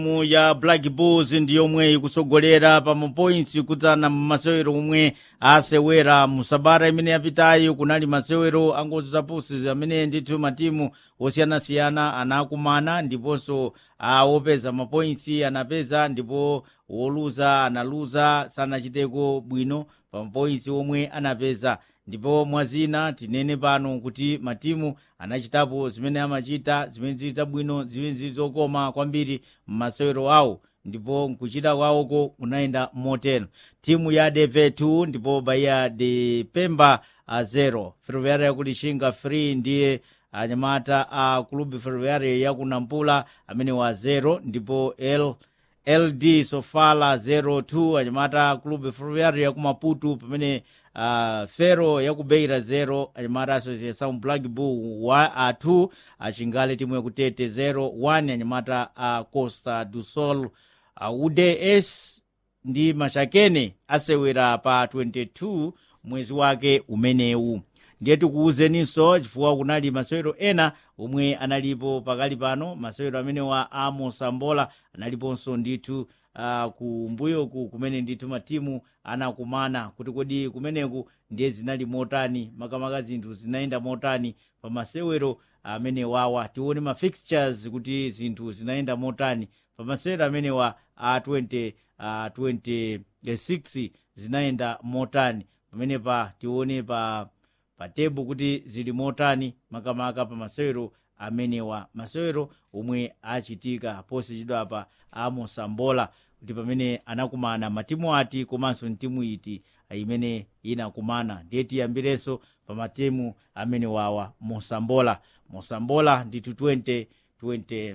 timu ya black bulls ndi yomwe ikusogolera pa mapoints kudzana masewero omwe asewera musabata imene yapitayi kunali masewero angozi zapusi amene ndithu matimu osiyanasiyana anakumana ndiponso wopeza mapoints anapeza ndipo woluza analuza sanachiteko bwino pa mapoints omwe anapeza ndipo mwazina tinene pano kuti matimu anachitapo zimene amachita zimene zili zabwino zimene zili zokoma kwambiri m'masewero awo ndipo nkuchita kwawoko kunayenda motero timu ya deve 2 ndipo bahia de pemba a 0 ferroviaria yakulishinga 3 ndiye anyamata a club ferroviaria yakunampula amene wa 0 ndipo l ld sofala 02 anyamata club ferroviaria yakumaputu pamene uh, fero yakubeira 0 anyamata associação black bull wa a 2 achingale timu yakutete 0 1 anyamata a costa do sol uh, uds ndi mashakene asewera pa 22 mwezi wake umenewu ndiye tikuwuzeninso chifukwa kunali masewero ena omwe analipo pakali pano masewero amenewa a mosambola analiponso ndithu uh, kumbuyoku kumene ndithu matimu anakumana kuti kodi kumeneku ndiye zinali motani makamaka zinthu zinayenda motani pa masewero amene wawa tione ma fixtures kuti zinthu zinayenda motani pa masewero amenewa a 20 uh, 26 zinayenda motani pamene pa tione pa pa tebu kuti zili motani makamaka pa masewero amenewa masewero omwe achitika posachedwapa a mosambola kuti pamene anakumana matimu ati komanso mtimu iti imene inakumana ndiye tiyambirenso pa matimu amene wawa mosambola mosambola ndithu 20, 20,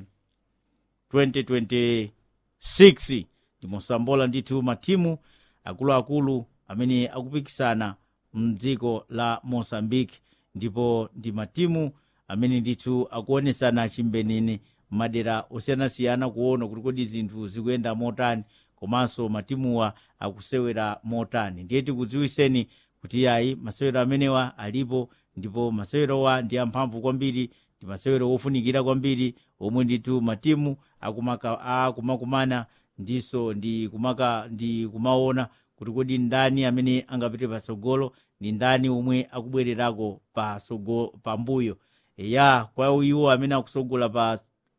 2026 ndi mosambola ndithu matimu akuluakulu amene akupikisana mdziko la mozambique ndipo ndi matimu amene ndithu akuonesana chimbenene madera osiyanasiyana kuona kuti kodi zinthu zikuyenda motani komanso matimuwa akusewera motani ndiye tikudziwiseni kuti yayi masewero amenewa alipo ndipo masewerowa ndi amphamvu kwambiri ndi masewero ofunikira kwambiri omwe ndithu matimu akumakumana ndiso ndi kumaka ndi kumaona kuti kodi ndani amene angapite patsogolo ndi ndani omwe akubwererako pambuyo ya kwa iwo amene akusogola pa